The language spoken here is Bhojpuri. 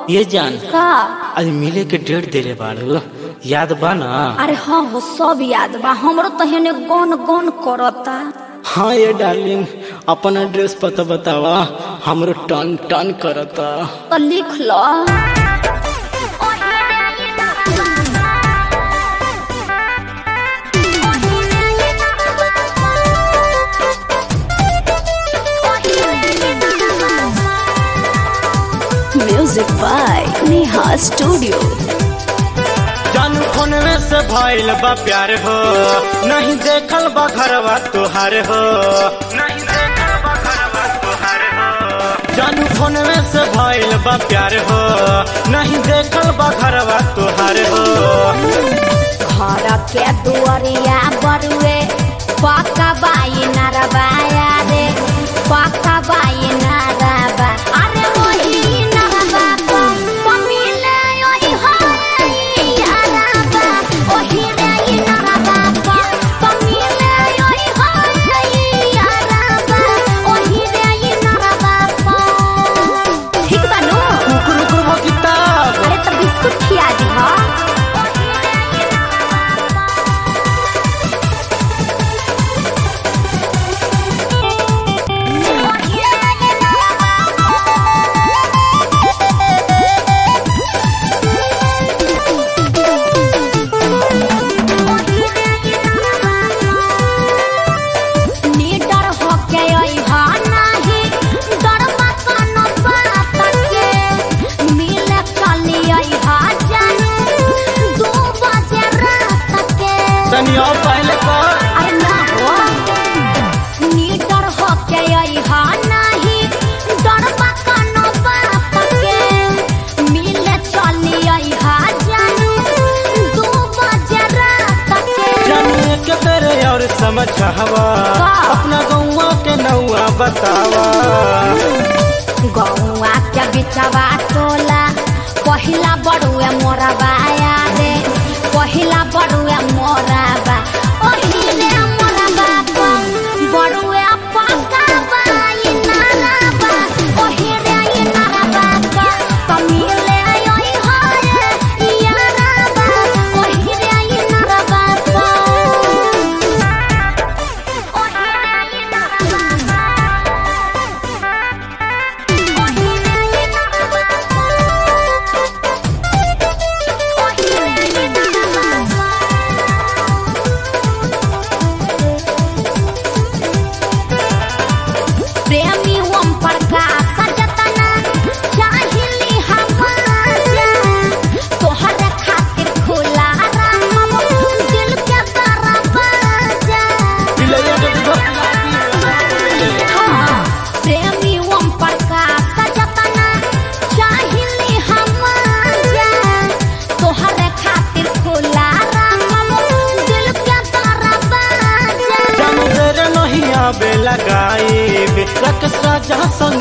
ये जान का आज मिले के डेट देले बाड़ू याद बा ना अरे हाँ हो सब याद बा हमरो तो हेने गन गन करता हाँ ये डार्लिंग अपन एड्रेस पता बतावा हमरो टन टन करता तो लिख लो म्यूजिक बाय नेहा स्टूडियो जानू फोनवे से भइल बा प्यार हो नहीं देखल बा घरवा तुहार हो नहीं देखल बा घरवा तुहार हो जानू फोनवे से भइल बा प्यार हो नहीं देखल बा घरवा तुहार हो घर के दुआरिया बरुए पक्का बाई नरबाया रे पक्का बाई नरबा अरे वही नरबा को पमिले ओही होई यारबा ओही रे ई नरबा को पमिले ओही होई यारबा ओही रे ई नरबा को ठीक बानू कुकुर कुकुर किताब अरे तो बिस्कुट खिया दी हा निडर होके अइहा नाही, डरबा कौनो बात के। मिले चली अइहा जानू, दू बजे रात के। तनी और पहले कर अरे ना हो। निडर होके अइहा नाही, डरबा कौनो बात के। मिले चली अइहा जानू, दू बजे रात के। जानिए के तेरे और समझावा अपना गौवा के नौवा बतावा गौआ के बिचवा टोला पहिला बड़ुए मोरा बाया रे पहिला बड़ुए मोरा बा ओहिले मोरा बाबा बड़ुए पक्का बाई नारा बा ओहिले ई नारा बाबा तमिले ओइ होए यारा बा ओहिले ई नारा बाबा ओहिले ई नारा बाबा प्रेमी ओम प्रकाश जतना चाहिली हमारा तोहर खातिर खुला रहम दिल के दरवाजा हाँ, प्रेमी ओम प्रकाश जतना चाहिली हमारा तोहर खातिर खुला रहम दिल के दरवाजा जान तेरे नहीं आबे लगाई रकसा जहाँ संग